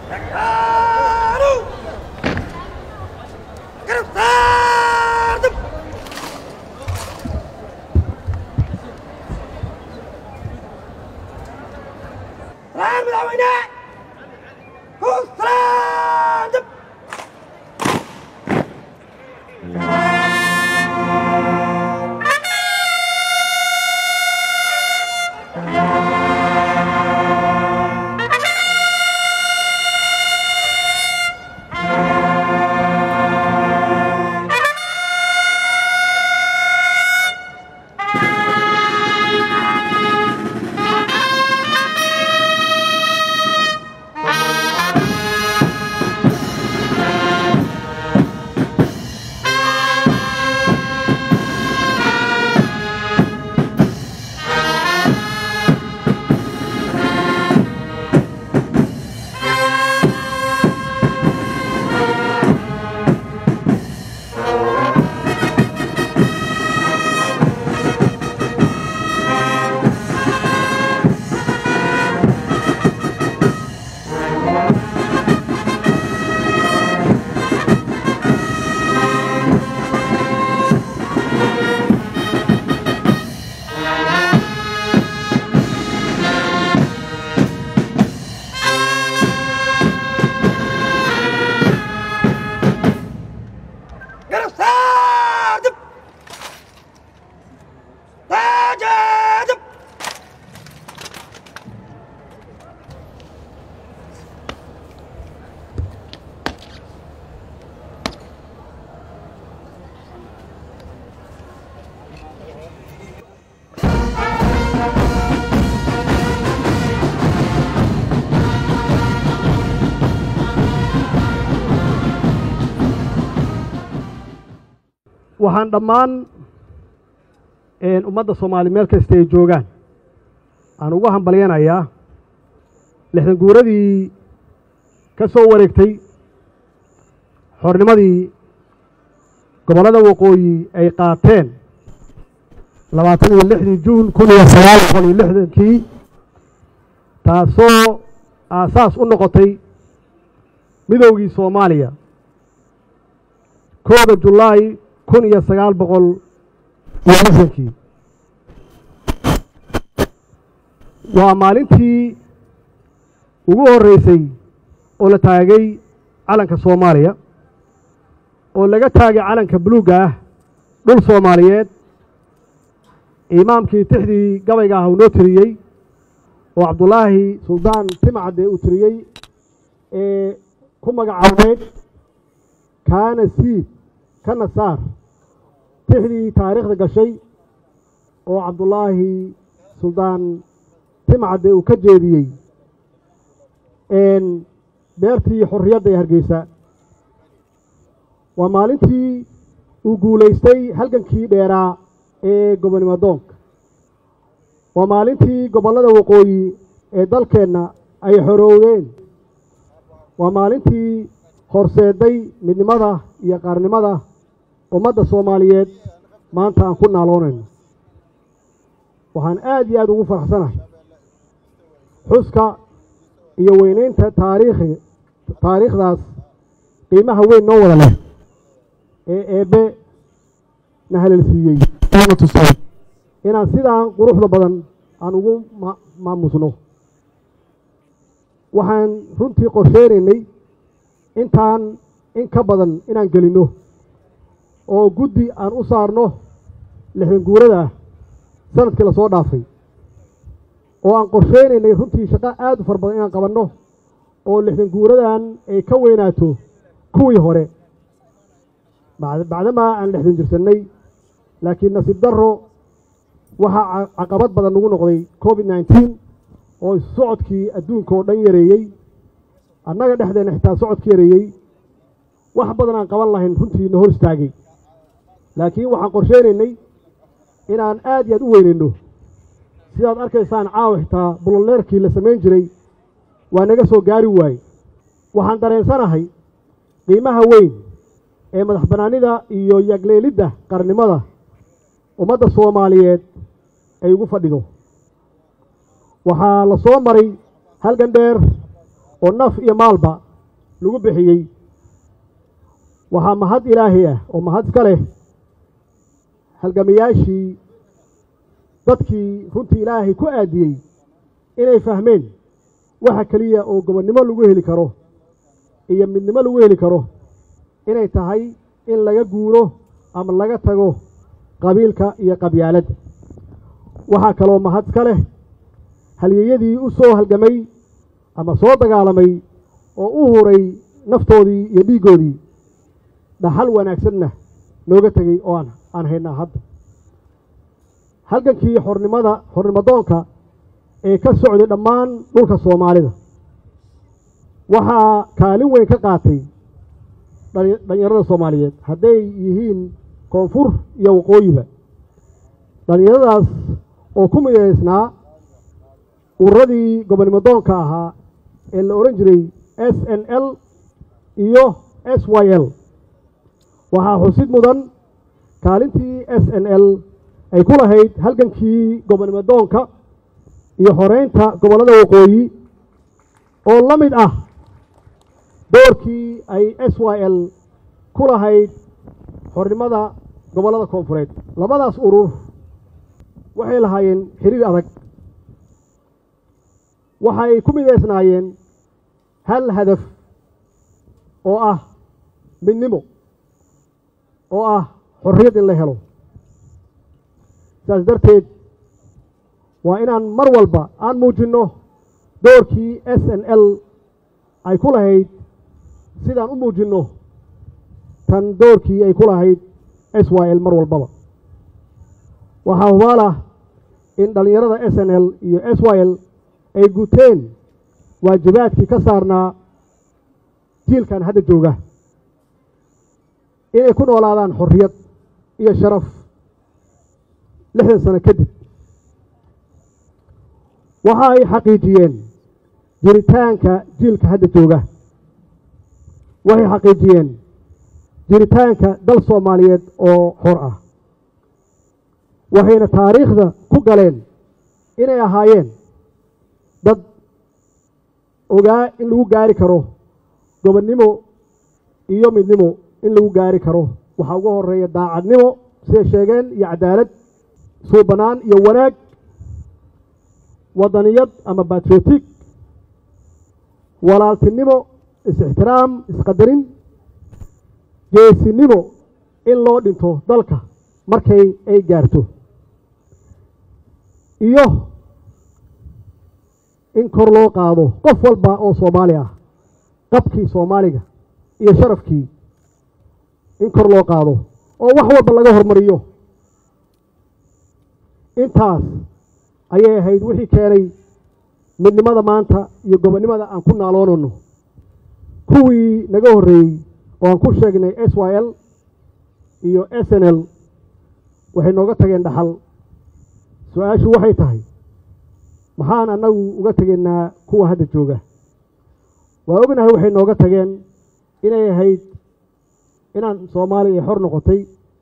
waxaan dhammaan ummadda soomaali meel kasta ay joogaan aan ugu hambalyanayaa lixdan guuradii ka soo wareegtay xornimadii gobollada waqooyi ay qaateen labaatan iyo lixdii juun kun iyo sagaal boqol iyo lixdankii taasoo aasaas u noqotay midoogii soomaaliya kooda julaay kun iyo sagaal boqol iyo lixdankii waa maalintii ugu horreysay oo la taagay calanka soomaaliya oo laga taagay calanka buluugga ah dhul soomaaliyeed imaamkii tixdii gabayga ah uu noo tiriyey oo cabdulaahi suldaan timcadde uu tiriyey ee ku magacaabeed kaana siid kana saar tixdii taariikhda gashay oo cabdulaahi suldaan timcadde uu ka jeediyey beertii xorriyadda ee hargeysa waa maalintii uu guulaystay halgankii dheeraa ee gobonimo doonka waa maalintii gobollada waqooyi ee dalkeenna ay xoroowdeen waa maalintii horseeday midnimada iyo qaarnimada ummadda soomaaliyeed maanta aan ku naaloonayno waxaan aad iyo aad ugu faraxsanahay xuska iyo weyneynta taariikhi taariikhdaas qiimaha weyn noo wada leh ee eebbe na halelsiiyey oona tusay inaan sidaan quruxda badan aan ugu maamusno waxaan runtii qorsheynaynay intaan in ka badan inaan gelinno oo guddi aan u saarno lixdan guurada ah sanadkii lasoo dhaafay oo aan qorsheynaynay runtii shaqo aad u fara badan inaan qabanno oo lixdan guuradan ay ka weynaato kuwii hore bacdamaa aan lixdan jirsannay laakiin nasiib darro waxaa caqabad badan nagu noqday covid nneteen oo socodkii adduunka oo dhan yareeyey annaga dhexdeenna xitaa socodka yareeyey wax badan aan qaban lahayn runtii na hor istaagay laakiin waxaan qorsheynaynay inaan aad iyo aad u weynayno sidaad arkaysaan caawa xitaa buloleerkii la samayn jiray waa naga soo gaari waaye waxaan dareensanahay qiimaha weyn ee madax bannaanida iyo yagleelidda qarnimada ummadda soomaaliyeed ay ugu fadhido waxaa la soo maray halgan dheer oo naf iyo maalba lagu bixiyey waxaa mahad ilaahay ah oo mahad iska leh halgamayaashii dadkii runtii ilaahay ku aadiyey inay fahmeen waxa keliya oo gobonnimo lagu heli karo iyo midnimo lagu heli karo inay tahay in laga guuro ama laga tago qabiilka iyo qabyaaladda waxaa kaloo mahad iska leh halyeeyadii u soo halgamay ama soo dagaalamay oo u huray naftoodii iyo dhiiggoodii dhaxal wanaagsanna nooga tegey oo aan aan haynaa hadda halgankii xornimada xornimadoonka ee ka socday dhammaan dhulka soomaalida waxaa kaalin weyn ka qaatay dhalinyarada soomaaliyeed hadday yihiin koonfur iyo waqooyiba dhallinyaradaas oo ku midaysnaa ururadii gobonimadoonka ahaa ee la odhan jiray s n l iyo s y l waxaa xusid mudan kaalintii s n l ay ku lahayd halgankii gobonimadoonka iyo xoreynta gobollada waqooyi oo la mid ah doorkii ay s y l ku lahayd xornimada gobollada koonfureed labadaas urur waxay lahaayeen xiriir adag waxay ku midaysnaayeen hal hadaf oo ah midnimo oo ah xorriyad in la helo saas darteed waa inaan mar walba aan muujinno doorkii s n l ay ku lahayd sidaan u muujinno tan doorkii ay ku lahayd s y l mar walbaba waxaa hubaal ah in dhallinyarada s n l iyo s y l ay guteen waajibaadkii ka saarnaa jiilkan hadda jooga inay ku noolaadaan xorriyad iyo sharaf lixdan sano kadib waxa ay xaqiijiyeen jiritaanka jiilka hadda jooga waxay xaqiijiyeen jiritaanka dal soomaaliyeed oo xor ah waxayna taariikhda ku galeen inay ahaayeen dad ogaa in lagu gaari karo gobonnimo iyo midnimo in lagu gaari karo waxaa uga horeeya daacadnimo siday sheegeen iyo cadaalad suubanaan iyo wanaag wadaniyad ama batriotic walaaltinimo is-ixtiraam isqadarin geesinimo in loo dhinto dalka markay ay gaarto iyo in kor loo qaado qof walba oo soomaali ah qabkii soomaaliga iyo sharafkii in kor loo qaado oo wax walba laga hormariyo intaas ayay ahayd wixii keenay midnimada maanta iyo gobonnimada aan ku naaloonayno kuwii naga horreeyey oo aan ku sheegnay s y l iyo s n l waxay nooga tageen dhaxal su-aashu waxay tahay maxaan annagu uga tegaynaa kuwa hadda jooga waa ognahay waxay nooga tageen inay ahayd inaan soomaaliya ay xor noqotay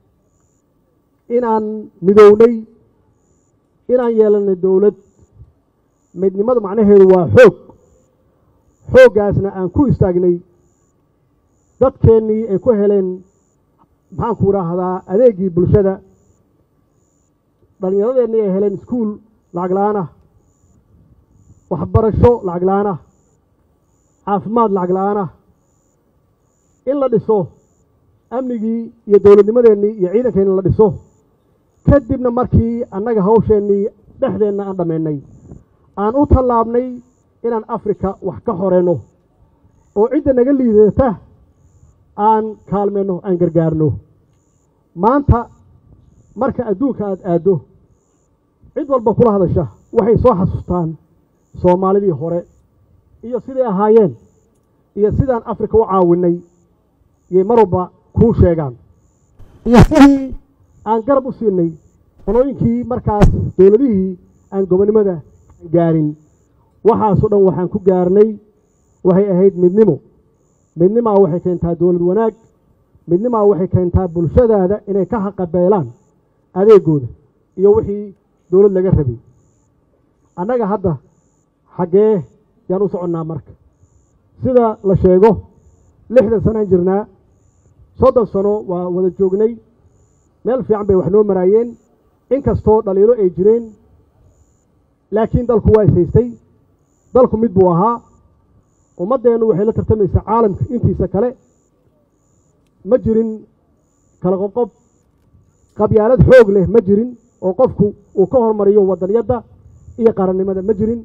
inaan midownay inaan yeelanay dowlad midnimadu macnaheedu waa xoog xooggaasna aan ku istaagnay dadkeennii ay ku heleen maxaanku idhaahdaa adeegii bulshada dhallinyaradeennii ay heleen iskuul lacag la-aan ah waxbarasho lacag la-aan ah caafimaad lacag la-aan ah in la dhiso amnigii iyo dowladnimadeennii iyo ciidankeenni la dhiso kadibna markii annaga hawsheennii dhexdeenna aan dhammaynay aan u tallaabnay inaan afrika wax ka xoreyno oo cidda naga liidata aan kaalmeenno aan gargaarno maanta marka adduunka aada aaddo cid walba kula hadasha waxay soo xasuustaan soomaalidii hore iyo siday ahaayeen iyo sidaan afrika u caawinay iyay mar walba kuu sheegaan iyo sidii aan garab u siinay qolooyinkii markaas dowladihii aan gobonnimada gaarin waxaasoo dhan waxaan ku gaarnay waxay ahayd midnimo midnimaa waxay keentaa dowlad wanaag midnimaa waxay keentaa bulshadaada inay ka haqabeelaan adeegooda iyo wixii dowlad laga rabay annaga hadda xaggee yaan u soconnaa marka sida la sheego lixdan sanaan jirnaa soddon sano waa wada joognay meel fiican bay wax noo maraayeen inkastoo dhaliilo ay jireen laakiin dalku waa ishaystay dalku mid buu ahaa ummaddeennu waxay la tartamaysaa caalamka intiisa kale ma jirin kala qoqob qabyaalad xoog leh ma jirin oo qofku uu ka hormariyo wadanyadda iyo qarannimada ma jirin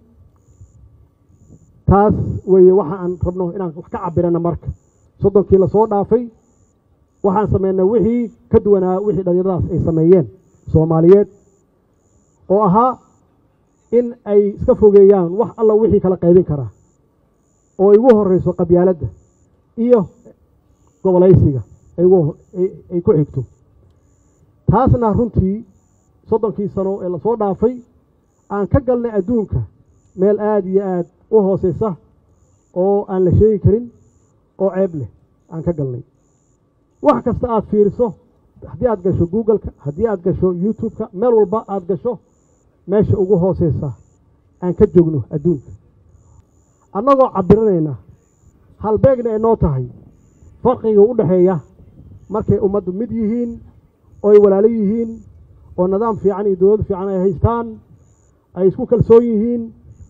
taas weeye waxa aan rabno inaan wax ka cabirana marka soddonkii lasoo dhaafay waxaan sameynay wixii ka duwanaa wixii dhalinyaradaas ay sameeyeen soomaaliyeed oo ahaa in ay iska fogeeyaan wax alla wixii kala qaybin karaa oo ay ugu horeyso qabyaaladda iyo gobolaysiga ay ku xigto taasna runtii soddonkii sano ee lasoo dhaafay aan ka galnay adduunka meel aada iyo aada u hooseysa oo aan la sheegi karin oo ceeb leh aan ka galnay wax kasta aada fiiriso haddii aad gasho googleka haddii aad gasho youtube-ka meel walba aada gasho meesha ugu hooseysa aan ka joogno adduunka annagoo cabiranayna halbeegna ay noo tahay farqiga u dhexeeya markay ummaddu mid yihiin oo ay walaalo yihiin oo nidaam fiican iyo dowlad fiican ay haystaan ay isku kalsoon yihiin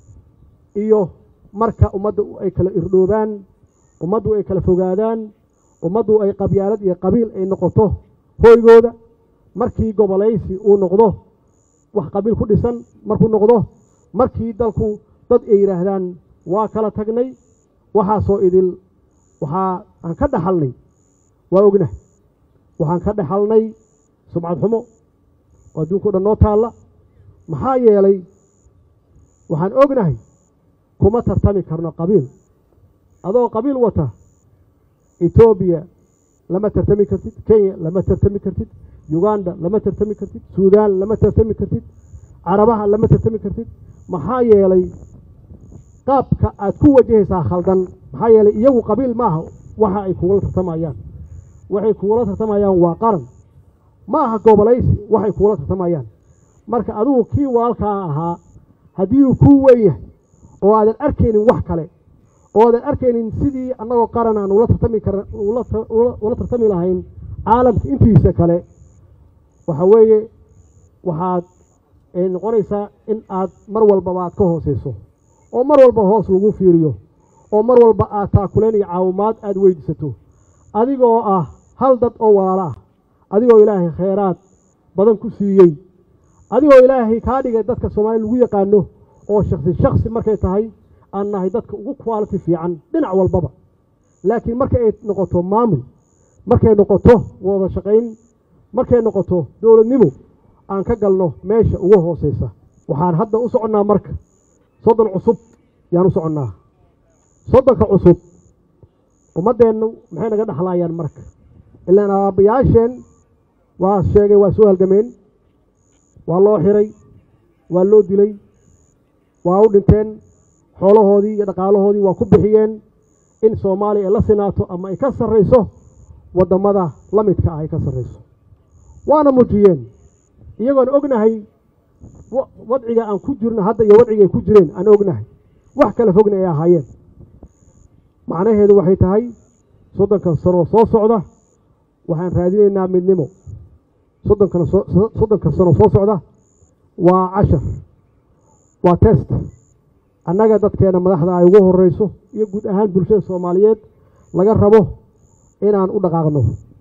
iyo marka ummadda ay kala irdhoobaan ummaddu ay kala fogaadaan ummaddu ay qabyaalad iyo qabiil ay noqoto hooygooda markii gobolaysi uu noqdo wax qabiil ku dhisan markuu noqdo markii dalku dad ay yidhaahdaan waa kala tagnay waxaasoo idil waxaa aan ka dhaxalnay waa ognahay waxaan ka dhaxalnay sumcad xumo oo adduunka o dhan noo taalla maxaa yeelay waxaan ognahay kuma tartami karno qabiil adoo qabiil wata etoobiya lama tartami kartid kenya lama tartami kartid uganda lama tartami kartid suudaan lama tartami kartid carabaha lama tartami kartid maxaa yeelay qaabka aad ku wajahaysaa khaldan maxaa yeelay iyagu qabiil maaha waxa ay kugula tartamayaan waxay kugula tartamayaan waa qaran ma aha gobolaysi waxay kugula tartamayaan marka adigu kii walaalkaa ahaa haddii uu kuu weyn yahay oo aadan arkaynin wax kale oo aadan arkaynin sidii annagoo qaran aan ula tartami kar ula tartami lahayn caalamka intiisa kale waxa weeye waxaad noqonaysaa in aad mar walbaba aad ka hooseyso oo mar walba hoos lagu fiiriyo oo mar walba aad taakuleen iyo caawimaad aada weydiisato adigoo ah hal dad oo walaalo ah adigoo ilaahay kheyraad badan ku siiyey adigoo ilaahay kaa dhigay dadka soomaaliya lagu yaqaano oo shaksi shaksi markay tahay aan nahay dadka ugu quality fiican dhinac walbaba laakiin marka ay noqoto maamul markay noqoto wada shaqayn markay noqoto dowladnimo aan ka galno meesha ugu hooseysa waxaan hadda u soconnaa marka soddon cusub yaan u soconnaa soddonka cusub ummaddeennu maxay naga dhexlaayaan marka ilaan aabbayaasheen waa sheegay waa soo halgameen waa loo xiray waa loo dilay waa u dhinteen xoolahoodii iyo dhaqaalahoodii waa ku bixiyeen in soomaaliya ay la sinaato ama ay ka sarrayso waddamada la midka ah ay ka sarrayso waana muujiyeen iyagoon ognahay wadciga aan ku jirno hadda iyo wadciga ay ku jireen aan ognahay wax kala fogna ay ahaayeen macnaheedu waxay tahay soddonka sanoo soo socda waxaan raadinaynaa midnimo soddonkan soddonka sano soo socda waa cashar waa test annaga dadkeena madaxda ay ugu horeyso iyo guud ahaan bulshada soomaaliyeed laga rabo inaan u dhaqaaqno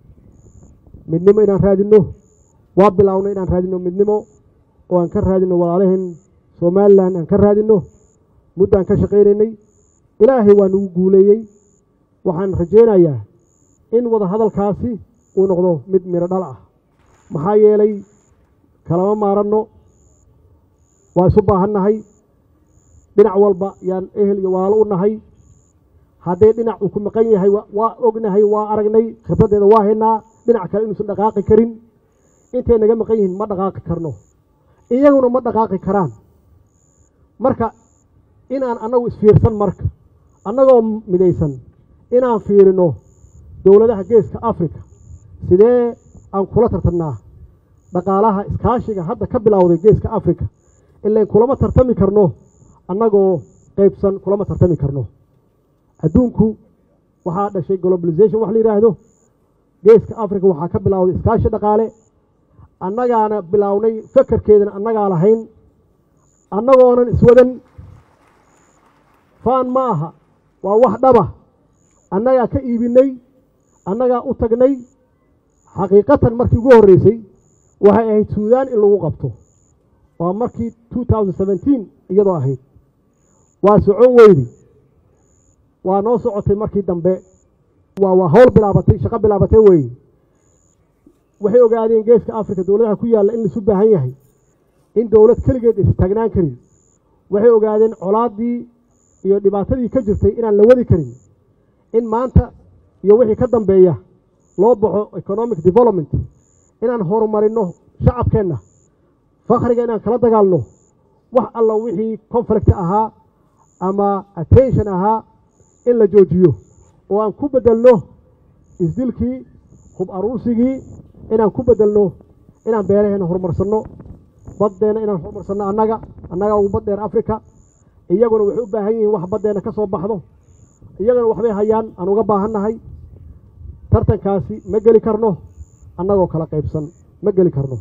midnimo inaan raadinno waa bilaawno inaan raadinno midnimo oo aan ka raadinno walaalaheen somalilan aan ka raadinno muddaan ka shaqaynaynay ilaahay waa nagu guuleeyey waxaan rajaynayaa in wada hadalkaasi uu noqdo mid miro dhal ah maxaa yeelay kalama maaranno waa isu baahannahay dhinac walba yaan ehel iyo walaalo u nahay haddee dhinac uu ku maqan yahay waa ognahay waa aragnay khibraddeeda waa haynaa dhinac kale inuusan dhaqaaqi karin intay naga maqan yihiin ma dhaqaaqi karno iyaguna ma dhaqaaqi karaan marka inaan annagu isfiirsan marka annagoo midaysan inaan fiirino dowladaha geeska africa sidee aan kula tartamnaa dhaqaalaha iskaashiga hadda ka bilowday geeska africa ilayn kulama tartami karno annagoo qaybsan kulama tartami karno adduunku waxaa dhashay globalization wax la yidhaahdo geeska africa waxaa ka bilowday iskaashi dhaqaale annagaana bilownay fekerkeedana annagaa lahayn annagoonan iswadan faan ma aha waa wax dhaba annagaa ka iibinay annagaa u tagnay xaqiiqatan markii ugu horreysay waxay ahayd suudaan in lagu qabto waa markii two thousand seventeen iyadoo ahayd waa socon weydi waa noo socotay markii dambe waa waa hawl bilaabatay shaqo bilaabatay weeye waxay ogaadeen geeska africa dowladaha ku yaalla in laisu baahan yahay in dowlad keligeed is taagnaan karin waxay ogaadeen colaaddii iyo dhibaatadii ka jirtay inaan la wadi karin in maanta iyo wixii ka dambeeya loo baxo economic development inaan horumarino shacabkeenna fakhriga inaan kala dagaalno wax alla wixii conflict ahaa ama attention ahaa in la joojiyo oo aan ku bedelno isdilkii hub aruursigii inaan ku bedelno inaan beeraheena horumarsanno baddeena inaan horumarsanno annaga annaga ugu baddheer africa iyaguna waxay u baahan yihiin wax baddeena ka soo baxdo iyagana waxbay hayaan aan uga baahannahay tartankaasi ma geli karno annagoo kala qaybsan ma geli karno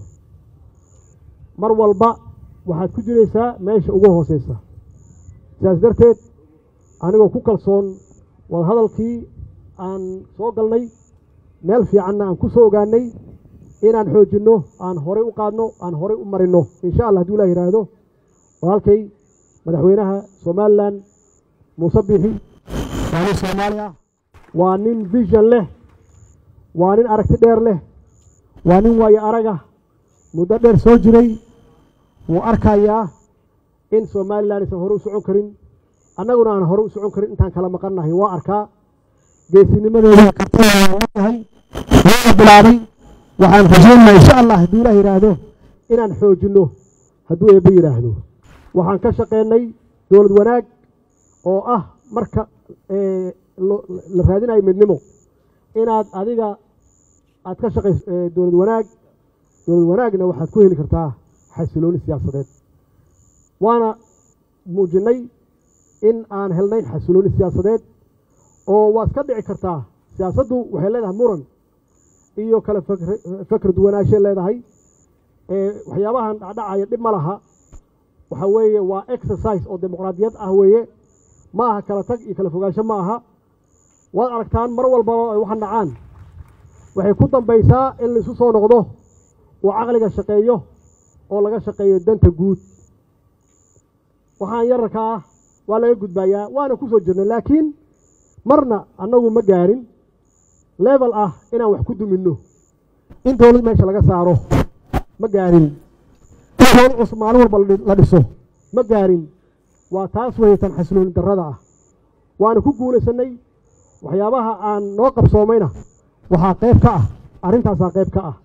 mar walba waxaad ku jiraysaa meesha ugu hooseysa sidaas darteed anigoo ku kalsoon wadahadalkii aan soo galnay meel fiicanna aan ku soo ogaanay inaan xoojinno aan horay u qaadno aan horay u marinno insha allah haduu ilah yidhaahdo walaalkay madaxweynaha somalilan muuse bixi waa nin soomaali ah waa nin vision leh waa nin aragti dheer leh waa nin waayo araga muddo dheer soo jiray wuu arkayaa in somalilan aysan hore u socon karin annaguna aan hore u socon karin intaan kala maqannahay waa arkaa geesinimadeeda kartayahay waana bilaabay waxaan rajaynayaa insha allah hadduu ilaah yidhaahdo inaan xoojinno hadduu eebbe yidhaahdo waxaan ka shaqeynay dowlad wanaag oo ah marka la raadinayo midnimo inaad adiga aad ka shaqayso dowlad wanaag dowlad wanaagna waxaad ku heli kartaa xasilooni siyaasadeed waana muujinnay in aan helnay xasilooni siyaasadeed oo waa iska dhici kartaa siyaasaddu waxay leedahay muran iyo kale fakr duwanaashay leedahay waxyaabahan dhacdhacaya dhib ma laha waxa weeye waa exercise oo dimuqraadiyad ah weeye ma aha kala tag iyo kala fogaansho ma aha waad aragtaan mar walbaba ay waxan dhacaan waxay ku dambaysaa in laisu soo noqdo uu caqliga shaqeeyo oo laga shaqeeyo danta guud waxaan yararka ah waa laga gudbaayaa waana ku soo jirnay laakiin marna annagu ma gaarin level ah inaan wax ku duminno in dowlad meesha laga saaro ma gaarin in dowlad cusub maalin walba la dhiso ma gaarin waa taas weytan xasilooni darrada ah waana ku guulaysanay waxyaabaha aan noo qabsoomayna waxaa qayb ka ah arrintaasaa qayb ka ah